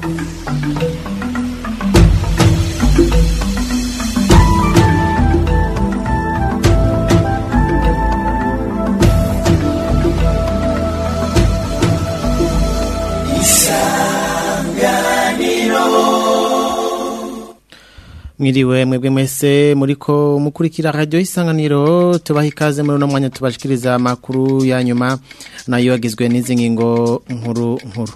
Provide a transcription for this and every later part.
mwiriwe mwebwe mwese muriko mukurikira radio isanganiro tubaha ikaze muri uno mwanya tubashikiriza amakuru ya nyuma nayo agizwe n'izi ngingo nkuru nkuru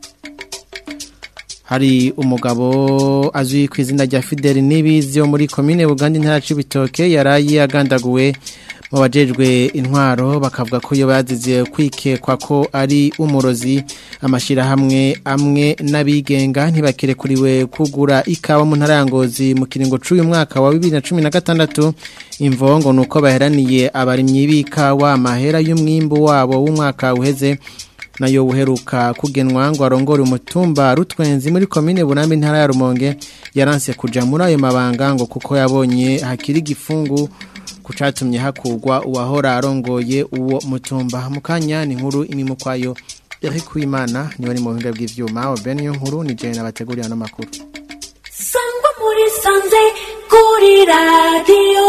hari umugabo azwi ku izina rya Fidel Nibizi yo muri komine Buganda intara c'ibitoke yarayi agandaguwe mu bajejwe intwaro bakavuga ko iyo bazize kwikekwa ko ari umurozi amashirahamwe amwe n'abigenga ntibakirekuriwe kugura ikawa mu ntara ya Ngozi mu kiringo c'uyu mwaka wa 2016 imvongo nuko baheraniye abarimyi b'ikawa amahera y'umwimbu wabo w'umwaka uheze nayo uheruka kugenwa ngo arongore umutumba rutwenzi muri komine Burambi ntara ya Rumonge yaranse kuja muri ayo mabanga ngo kuko yabonye hakiri gifungu kucatumye hakugwa uwahora arongoye uwo mutumba mukanya ni nkuru imimo kwayo Eric Wimana niwe ari mu buhinga bw'ivyuma Oben yo nkuru ni je nabategurira no makuru Sangwa muri sanze kuri radio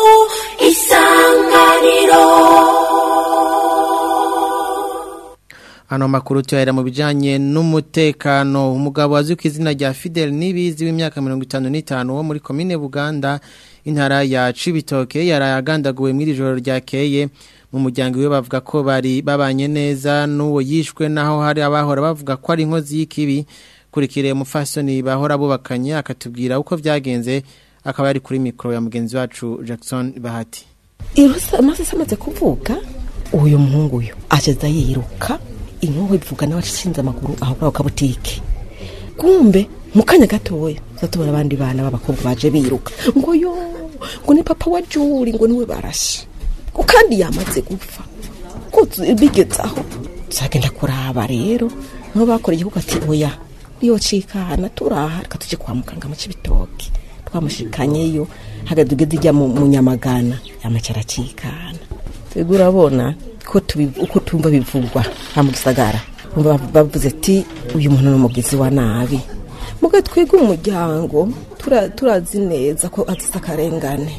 isanganiro Ano makuru tuyahera mu bijanye n'umutekano umugabo azwi ku izina rya Fidel Nibizi w'imyaka 55 wo muri komine Buganda intara ya Cibitoke yarayagandaguwe muri joro ryakeye mu muryango we bavuga ko bari babanye neza n'uwo yishwe naho hari abahora bavuga ko ari inkozi y'ikibi kurikire umufasoni bahora bubakanye akatubwira uko vyagenze akaba yari kuri mikro ya mugenzi wacu Jackson Bahati Irusa amaze amaze kuvuka uyu muhungu uyu ageza yiruka inkoho ivuga nawe acishinze amaguru aho kuri ako kabutike kumbe mu kanya gatoya zatubona abandi bana b'abakobwa baje biruka ngo yo ngo ni papa wa juri ngo niwe barashe ngo kandi yamaze gupfa ko bigeze aho tuzagenda kuraba rero niho bakora igihugu ati oya iyo cikana turaha reka tuje kwa muganga mu cibitoki twamushikanyeyo hagadugeze ijya mu mu nyamagana yamacara cikana twebwe urabona ko tubi- uko tumva bivugwa ha mu gisagara Bumva bav- bavuze ati uyu muntu ni umugizi wa nabi muga twebwe umuryango tura- turazi neza ko azize akarengane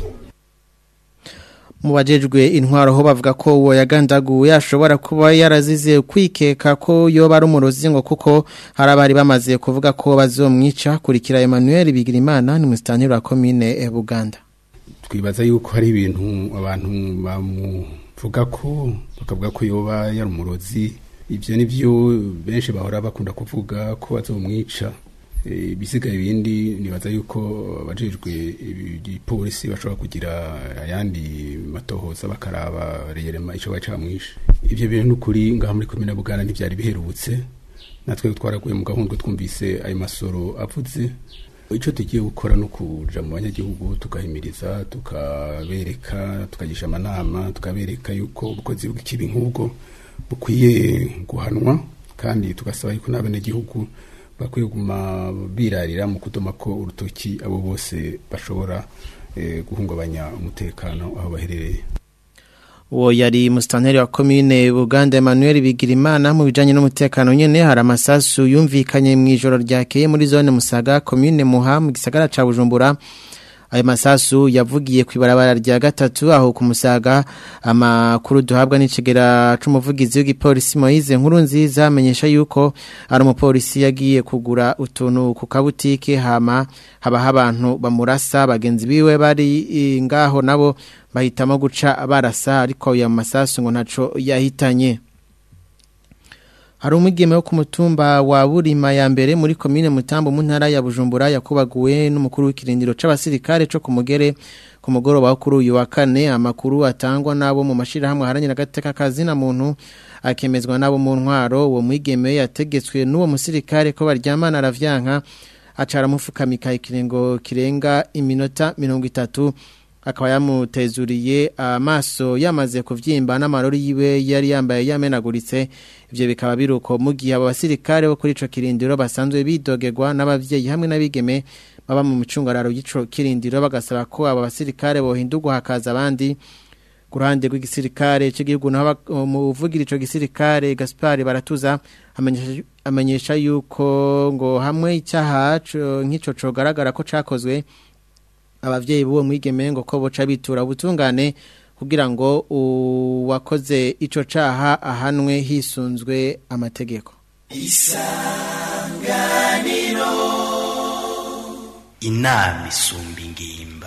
mu bajejwe intwaro ho bavuga ko uwo yagandaguwe ashobora kuba yarazize kwikeka ko yoba ari umurozi ngo kuko hari abari bamaze kuvuga ko bazomwica kurikira Emmanuel Bigirimana ni musitanteri wa komine eh, Buganda twibaza yuko hari ibintu abantu bamuvuga ko bakavuga ko yoba yari umurozi ibyo ni byo benshi bahora bakunda kuvuga ko bazomwica Eh, ibisigaye ibindi nibaza yuko abajejwe igipolisi bashobora kugira ayandi matohoza bakaraba reyerema ico bacamwishe ivyo bintu n'ukuri ngaha muri komine buganda ntivyari biherutse natwe twaraguye mu gahunda twumvise ayo masoro avuze icyo tugiye gukora no kuja mu banyagihugu tukahimiriza tukabereka tukagisha amanama tukabereka yuko ubukozi bw'ikibi nk'ubwo bukwiye guhanwa kandi tugasaba yuko n'abenegihugu bakwiye kuguma birarira mu kudoma ko urutoki abo bose bashobora eh, guhungabanya umutekano aho baherereye uwo yari musitanteri wa komine Buganda Emmanuel Bigirimana mu bijanye n'umutekano nyene hari amasasu yumvikanye mu ijoro ryakeye muri zone Musaga komine Muha mu gisagara ca Bujumbura ayo masasu yavugiye ku ibarabara rya gatatu aho ku Musaga amakuru duhabwa n'icigera c'umuvugizi w'igipolisi Moise nkuru nziza amenyesha yuko ari umupolisi yagiye kugura utuntu ku kabutike hama habaho abantu bamurasa bagenzi biwe bari eh, ngaho nabo bahitamo guca barasa ariko ya masasu ngo ntaco yahitanye hari umwigeme wo ku mutumba wa Burima ya mbere muri komine Mutambo mu ntara ya Bujumbura yakubaguwe n'umukuru w'ikirindiro c'abasirikare co kumugere ku mugoroba wo kuri uyu wa kane amakuru atangwa nabo mu mashirahamwe haranira gateka kazina muntu akemezwa nabo mu ntwaro uwo mwigeme yategetswe n'uwo musirikare ko baryamana aravyanka acara mufukamika ikiringo kirenga iminota mirongo itatu akaba yamutezuriye amaso yamaze kuvyimba n'amarori yiwe yari yambaye yamenaguritse ivyo bikaba biruko mu gihe abo basirikare bo kuri ico kirindiro basanzwe bidogerwa n'abavyeyi hamwe n'abigeme baba mu micungararo y'ico kirindiro bagasaba ko abo basirikare bohindurwa hakaza abandi ku ruhande rw'igisirikare cy'igihugu naho umuvugira ico gisirikare Gaspard Baratuza amenyesha- amenyesha yuko ngo hamwe icyaha co- nk'ico cogaragara ko cakozwe abavyeyi b'uwo mwigeme ngo ko boca bitura ubutungane kugira ngo uwakoze ico caha ahanwe hisunzwe amategeko inama isumba ingimba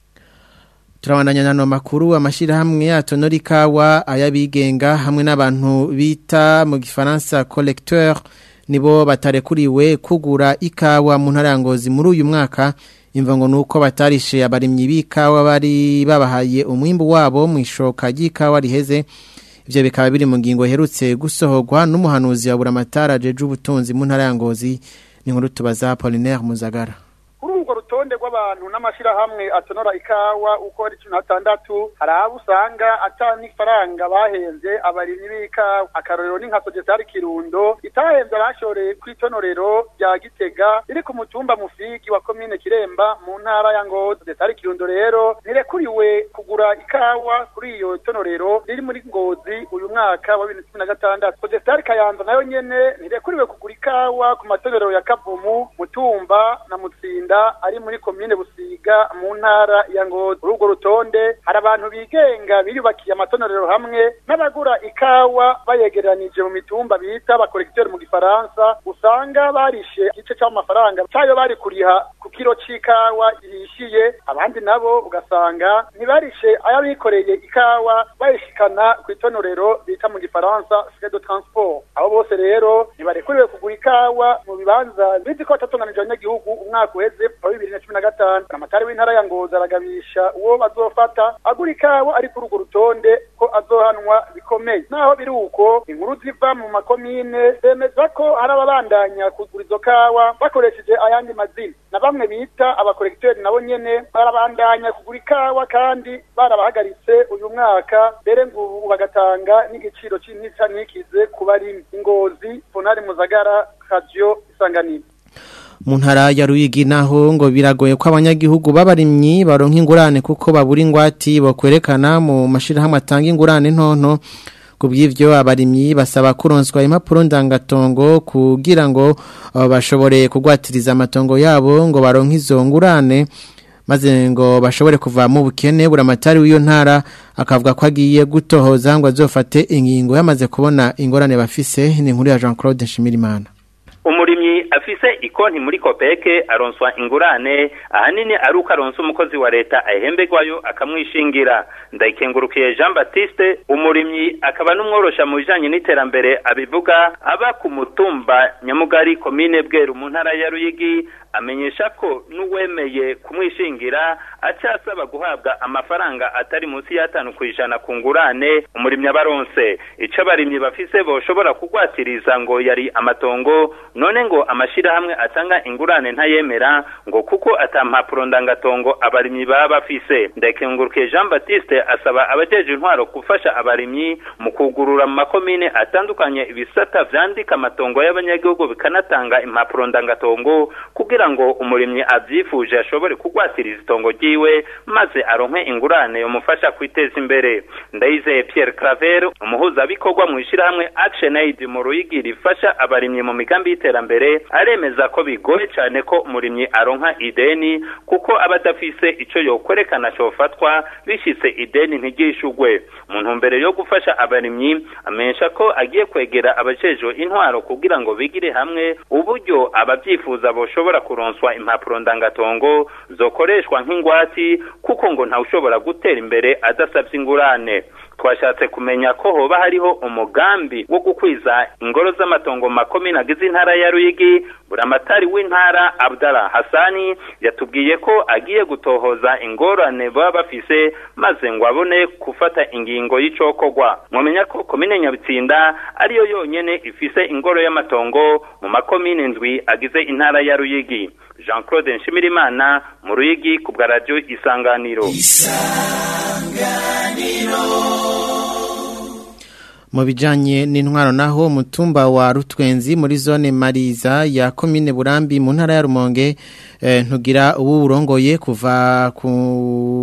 turabandanya nano makuru amashirahamwe atonora ikawa ayabigenga hamwe n'abantu bita mu gifaransa collecteur nibo batarekuriwe kugura ikawa mu ntara ya Ngozi muri uyu mwaka imva ngo nuko batarishe abarimyi b'ikawa bari babahaye umwimbu wabo mu ishoka ry'ikawa riheze ivyo bikaba biri mu ngingo iherutse gusohorwa n'umuhanuzi wa buramatara jeje ubutunzi mu ntara ya Ngozi ni nkuru tubaza Apollinaire Muzagara kuri urwo rutonde rw'abantu n'amashyirahamwe atonora ikawa uko ari cumi n'atandatu hari abo usanga ata n'ifaranga bahenze abarimyi b'ikawa akarorero ni nka sogesari kirundo itahenze abashoreye ku itonorero rya gitega riri ku mutumba mufigi wa komine kiremba mu ntara ya ngozi sogesari kirundo rero ntirekuriwe kugura ikawa kuri iyo tonorero riri muri ngozi uyu mwaka wa bibiri na cumi na gatandatu sogesari kayanza nayo nyene ntirekuriwe kugura ikawa ku matorero ya kavumu mutumba na mutsinda ari muri komine busiga mu ntara ya ngozi kuri urwo rutonde hari abantu bigenga biyubakiye amatonorero hamwe n'abagura ikawa bayegeranije mu mitumba bita abakorekiteri mu gifaransa usanga barishe igice c'amafaranga cayo bari kuriha ku kiro c'ikawa ihishiye abandi nabo ugasanga ntibarishe ayabikoreye ikawa bayishikana ku itonorero bita mu gifaransa frais de transport abo bose rero ntibarekuriwe kugura ikawa mu bibanza bizi ko batatunganije abanyagihugu umwaka uheze wa bibiri na cumi na gatanu amatari w'intara ya ngozi aragabisha uwo bazofata agura ikawa ari kuri urwo rutonde ko azohanwa bikomeye naho biri uko inkuru ziva mu makomine zemeza ko hari ababandanya kugura izo kawa bakoresheje ayandi mazina na bamwe bita abakorekiteri nabo nyene barabandanya kugura ikawa kandi barabahagaritse uyu mwaka mbere ngo ubu bagatanga n'igiciro c'intica ntikize ku barimyi ingozi fonari muzagara radio isanganiro mu ntara ya Ruyigi naho ngo biragoye ko abanyagihugu b'abarimyi baronka ingurane kuko babura ingwati bakwerekana mu mashirahamwe atanga ingurane ntonto kubw'ivyo abarimyi basaba kuronswa impapuro ndangatongo kugira ngo uh, bashobore kugwatiriza amatongo yabo ngo baronke izo ngurane maze ngo bashobore kuva mu bukene buramatari w'iyo ntara akavuga ko agiye gutohoza ngo azofate ingingo yamaze kubona ingorane bafise ni inkuru ya Jean Claude Nshimirimana umurimyi afise ikonti muri kopeke aronswa ingurane ahanini ari uko aronsa umukozi wa leta ahemberwayo akamwishingira ndayikengurukiye jean baptiste umurimyi akaba n'umworosha mu bijanye n'iterambere abivuga aba ku mutumba nyamugari komine bweru mu ntara ya ruyigi amenyesha ko n'uwemeye kumwishingira acasaba guhabwa amafaranga atari munsi y'atanu ku ijana ku ngurane umurimyi abaronse ico abarimyi bafise boshobora kugwatiriza ngo yari amatongo none ngo amashirahamwe atanga ingurane ntayemera ngo kuko ata mpapuro ndangatongo abarimyi baba bafise ndakengurukiye jean baptiste asaba abajeje intwaro gufasha abarimyi mu kugurura mu makomine atandukanye ibisata vyandika amatongo y'abanyagihugu bikanatanga impapuro ndangatongo kugira ngo umurimyi avyifuje ashobore kugwatiriza itongo ryiwe maze aronke ingurane yomufasha kwiteza imbere ndayizeye pierre claver umuhuzabikorwa mu ishirahamwe action aid mu ruyigi rifasha abarimyi mu migambi y'iterambere aremeza ko bigoye cyane ko umurimyi aronka ideni kuko aba adafise ico yokwerekana cofatwa bishitse ideni ntigishugwe mu ntumbero yo gufasha abarimyi amenyesha ko agiye kwegera abajejwe intwaro kugira ngo bigire hamwe uburyo abavyifuza boshobora kuronswa impapuro ndangatongo zokoreshwa nk'ingwati kuko ngo ntawushobora gutera imbere adasabye ingurane twashatse kumenya ko hoba hariho umugambi wo gukwiza ingoro z'amatongo makomine agize intara ya Ruyigi buramatari w'intara Abdallah Hasani yatubwiye ko agiye gutohoza ingorane baba bafise maze ngo abone gufata ingingo y'icokogwa mwamenya ko komine Nyabitsinda ariyo yonyene ifise ingoro y'amatongo mu makomine ndwi agize intara ya Ruyigi Jean Claude Nshimirimana mu Ruyigi ku bwa radio Isanganiro mu bijanye n'intwaro naho umutumba wa Rutwenzi muri zone Mariza ya komine Burambi mu ntara ya Rumonge eh, ntugira ubu urongoye kuva ku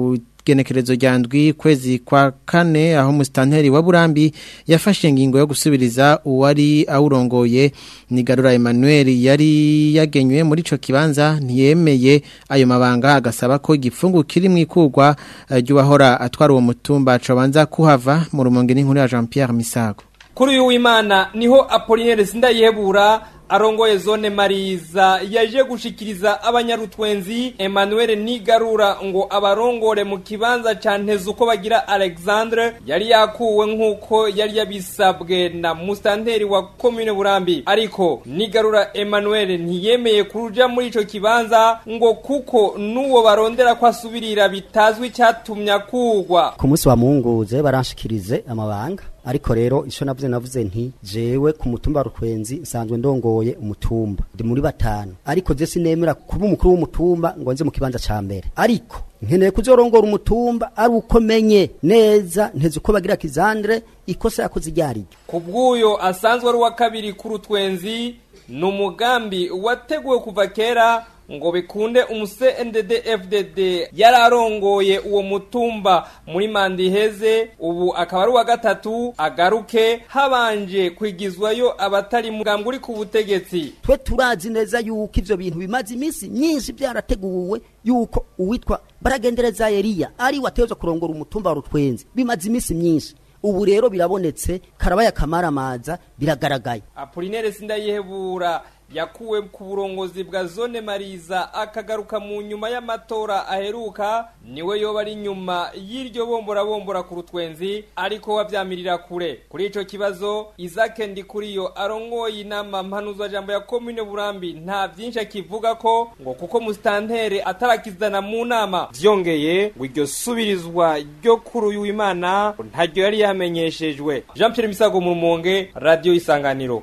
genekerezo rya ndwi kwezi kwa kane aho musitanteri wa Burambi yafashe ingingo yo gusubiriza uwari awurongoye ni Garura Emmanuel yari yagenywe muri ico kibanza ntiyemeye ayo mabanga agasaba ko igifungu kiri mu ikugwa ry'uwahora atwara uwo mutumba cobanza kuhava mu rumonge n'inkuru ya Jean Pierre Misago kuri uyu w'imana niho apolinaire sindayihebura arongoye zone mariza yaje gushikiriza abanyarutwenzi Emmanuel Nigarura ngo abarongore mu kibanza ca ntezo uko bagira Alexandre yari yakuwe nk'uko yari yabisabwe na mustanteri wa commune Burambi ariko Nigarura Emmanuel ntiyemeye kuruja muri ico kibanza ngo kuko nuwo barondera ko asubirira bitazwi cyatumye akugwa ku munsi wa munguze baranshikirize amabanga ariko rero ico navuze navuze nti jewe ku mutumba rukwenzi nsanzwe ndongoye umutumba ndi muri batanu ariko je sinemera kuba umukuru w'umutumba ngo nze mu kibanza ca mbere ariko nkeneye kuzorongora umutumba ari uko menye neza nteze uko bagira kizandre ikosa yakoze iryariryo ku bw'uyo asanzwe ari uwa kabiri ku rutwenzi ni umugambi wateguwe kuva kera ngo bikunde umuse NDD FDD yararongoye uwo mutumba muri manda iheze ubu akaba ari uwa gatatu agaruke habanje kwigizwayo abatari mugambwe uri ku butegetsi twe turazi neza yuko ivyo bintu bimaze iminsi myinshi byarateguwe yuko uwitwa baragendereza Eliya ari wateza kurongora umutumba wa rutwenzi bimaze iminsi myinshi ubu rero birabonetse karabaya kamaramaza biragaragaye Apollinaire Sindayihebura yakuwe ku burongozi bwa zone mariza akagaruka mu nyuma y'amatora aheruka niwe yoba ari nyuma y'iryo bombora bombora ku rutwenzi ariko wavyamirira kure kuri ico kibazo Isaac Ndikuriyo arongoye inama mpanuzwa jambo ya commune Burambi nta vyinshi akivuga ko ngo kuko mustantere atarakizana mu nama vyongeye ngo iryo subirizwa ryo kuri uyu w'Imana ntaryo yari yamenyeshejwe Jean Pierre Misago mu Rumonge Radio Isanganiro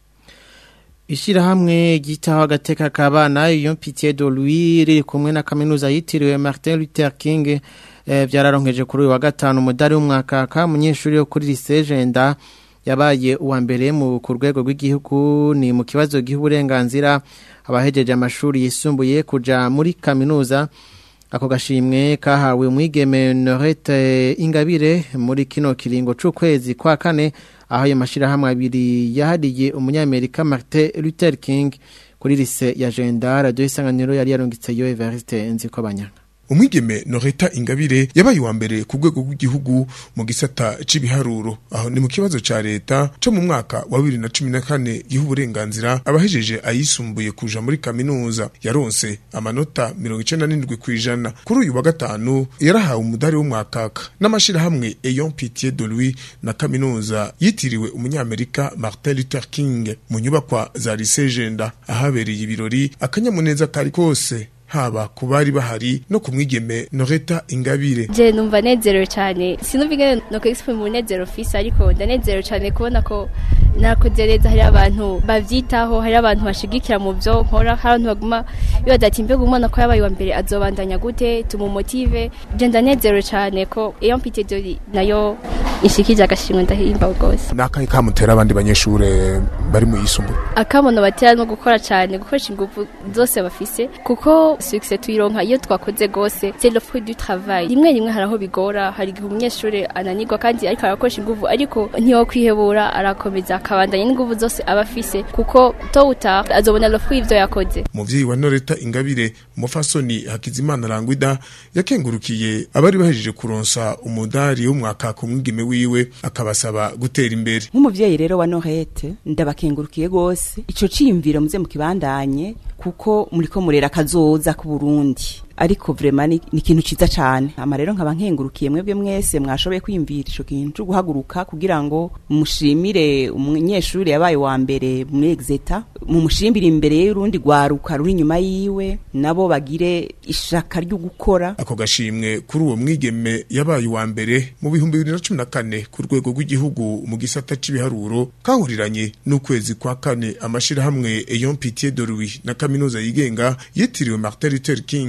Ishirahamwe gitaho agateka kabana iyo Pitié de Louis riri kumwe na kaminuza yitiriwe Martin Luther King eh, byararonkeje kuri uyu wa gatanu umudari w'umwaka ka munyeshuri yo kuri lycée Jenda yabaye uwa mbere mu ku rwego rw'igihugu ni mu kibazo gihuburenganzira abahejeje amashuri yisumbuye kuja muri kaminuza ako gashimwe kahawe umwigeme Norette Ingabire muri kino kiringo c'ukwezi kwa kane aho ayo mashirahamwe abiri yahariye umunyamerika Martin Luther King kuri lise ya Jenda radio isanganiro yari yarungitse yo Evariste Nziko Banyanga umwigeme Noreta Ingabire yabaye wa mbere ku rwego rw'igihugu mu gisata c'ibiharuro aho ni mu kibazo ca leta co mu mwaka wa 2014 giha uburenganzira abahejeje ayisumbuye kuja muri kaminuza yaronse amanota 97 kwijana kuri uyu wa gatanu yarahawe umudari w'umwakaka n'amashirahamwe Eyon Pitié de Louis na kaminuza yitiriwe umunyamerika Martin Luther King mu nyubakwa za lycée Jenda ahabereye ibirori akanyamuneza kari kose haba ku bari bahari no ku mwigeme Noreta Ingabire je numva nezerewe cyane sinumva ingene no kwexprime umunezero fisi ariko ndanezerewe cyane kubona ko nakoze neza hari abantu bavyitaho hari abantu bashigikira mu byo nkora hari abantu baguma bibaza ati mbega umwana ko yabaye wa mbere azobandanya gute tumumotive je ndanezerewe cyane ko iyo mpite dori nayo ishikije agashimwe ndahimba rwose nakahe kamutera abandi banyeshure bari mu yisumbuye akamono batera no gukora cyane gukoresha ingufu zose bafise kuko success tuyironka iyo twakoze gose c'est le fruit du travail rimwe rimwe haraho bigora hari igihe umunyeshuri ananirwa kandi ariko arakoresha ingufu ariko ntiyo kwihebura arakomeza akabandanya n'ingufu zose aba afise kuko to uta azobona le fruit ivyo yakoze umuvyeyi wa Noreta Ingabire umufasoni Hakizimana Rangwida yakengurukiye abari bahejeje kuronsa umudari w'umwaka ku mwigeme wiwe akabasaba gutera imbere nk'umuvyeyi rero wa Norete ndabakengurukiye gose ico ciyumviro muze mu kibandanye kuko muriko murera kazoza ku Burundi ariko vrema ni ikintu ciza cane ama rero nkaba nkengurukiye mwebwe mwese mwashoboye kwiyumvira ico kintu cyo guhaguruka kugira ngo mushimire umunyeshuri yabaye wa mbere muri exeta mumushimire imbere y'urundi gwaruka ruri inyuma yiwe nabo bagire ishaka ryo gukora ako gashimwe kuri uwo mwigeme yabaye wa mbere mu bihumbi bibiri na cumi na kane ku rwego rw'igihugu mu gisata c'ibiharuro kahuriranye n'ukwezi kwa kane amashirahamwe Eyon Pitié de Louis na kaminuza yigenga yitiriwe Martin Luther King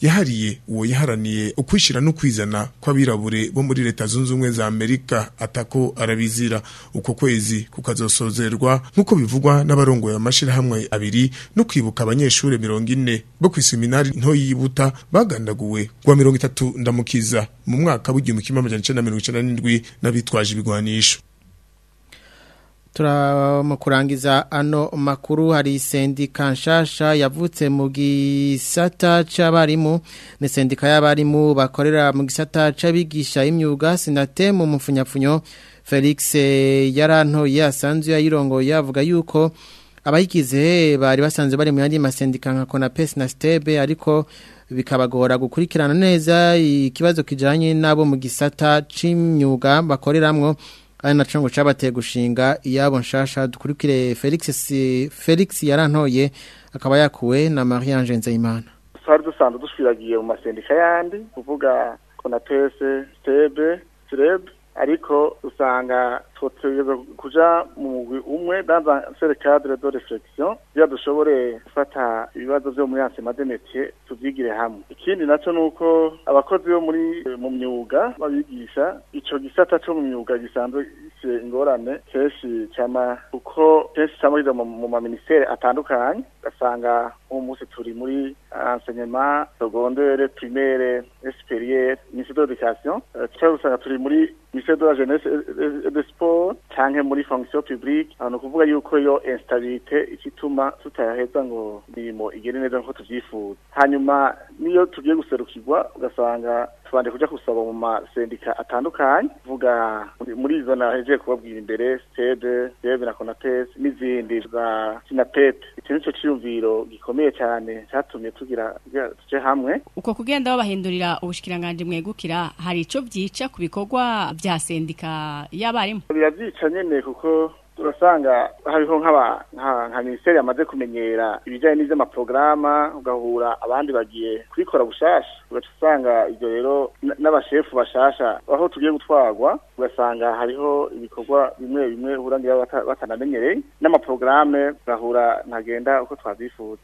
yahariye uwo yaharaniye ukwishira no kwizana kw'abirabure bo muri leta zunze ubumwe za Amerika atako arabizira uko kwezi kukazosozerwa nk'uko bivugwa n'abarongoye amashirahamwe abiri no kwibuka abanyeshure mirongo ine bo kw'iseminari nto yibuta bagandaguwe kwa mirongo itatu ndamukiza mu mwaka w'igihumbi kimwe amajana icenda na mirongo icenda n'indwi n'abitwaje ibigwanisho turama kurangiza ano makuru hari sendika nshasha yavutse mu gisata c'abarimu ni sendika y'abarimu bakorera mu gisata c'abigisha imyuga sinate mu mupfunyapfunyo Felix yarantoye asanzwe yayirongoye avuga yuko abayigize bari basanzwe bari mu yandi masendika nka Konapes na Stebe ariko bikabagora gukurikirana neza ikibazo kijanye nabo mu gisata c'imyuga bakoreramwo ari naco ngo cabateye gushinga iyabo nshasha dukurikire Felix Felix yarantoye akaba yakuwe na Marie Ange Nzeyimana twari dusanzwe dushwiragiye mu masendika yandi kuvuga konatese stebe sreb ariko usanga twotegeza kuja mu mugwi umwe dans un seul cadre de réflexion kugira dushobore gufata ibibazo vyo muri ancien de métier tuvyigire hamwe ikindi naco nuko abakozi bo muri mu myuga babigisha ico gisata co mu myuga gisanzwe gifise ingorane kenshi cama kuko kenshi cama kiza mu maministere atandukanye ugasanga uwo munsi turi muri enseignement secondaire primaire et supérieur ministère de l'éducation cyangwa usanga turi muri ministère de la jeunesse et de sport canke muri fonction publique ahantu kuvuga yuko yo instabilité ikituma tutaheza ngo mirimo igere neza nko tuvyifuza hanyuma niyo tugiye guserukirwa ugasanga tubanje kuja kusaba mu masendika atandukanye kuvuga muri izo nahejeje kubabwira imbere stede stede na konates n'izindi za sinapet icyo nico ciyumviro gikomeye cyane cyatumye tugira tuje hamwe uko kugenda babahindurira ubushikiranganje mwegukira hari ico vyica ku bikorwa vya sendika y'abarimu biravyica nyene kuko turasanga hariho nk'aba nka minisiteri yamaze kumenyera ibijyanye n'iby'amaporogaramu ugahura abandi bagiye kubikora bushasha ugaca usanga ibyo rero n'abashefu bashasha aho tugiye gutwarwa ugasanga hariho ibikorwa bimwe bimwe urangira batanamenyereye n'amaporogaramu ugahura ntagenda uko twabyifuza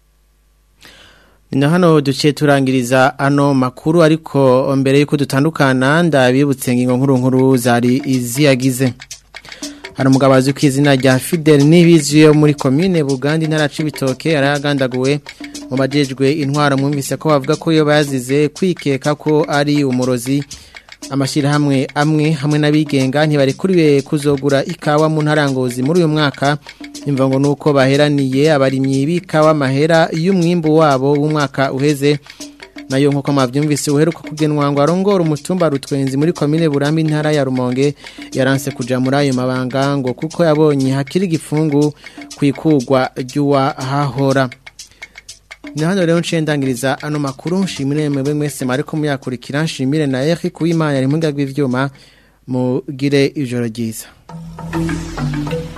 na hano duciye turangiriza ano makuru ariko mbere y'uko dutandukana ndabibutse ingingo nkuru nkuru zari iziyagize hari umugabo azwi ku izina rya Fidel Nibizi yo muri commune Buganda intara cibitoke aragandaguwe mu bajejwe intwaro mwumvise ko bavuga ko yo bazize kwikeka ko ari umurozi amashyirahamwe amwe hamwe n'abigenga ntibarekuriwe kuzogura ikawa mu ntarangozi muri uyu mwaka imva ngo nuko baheraniye abarimyi b'ikawa mahera y'umwimbu wabo w'umwaka uheze nayo nkuko mwavyumvise uheruka kugenwa ngo arongora umutumba rutwenzi muri komine Burambi intara ya Rumonge yaranse kuja muri ayo mabanga ngo kuko yabonye hakiri igifungu kwikugwa ry'uwa hahora ni hano rero nciye ndangiriza ano makuru nshimire mwebwe mwese mariko muyakurikira nshimire na Eric Kuwimana ari mu ngagwi ivyuma mugire ijoro ryiza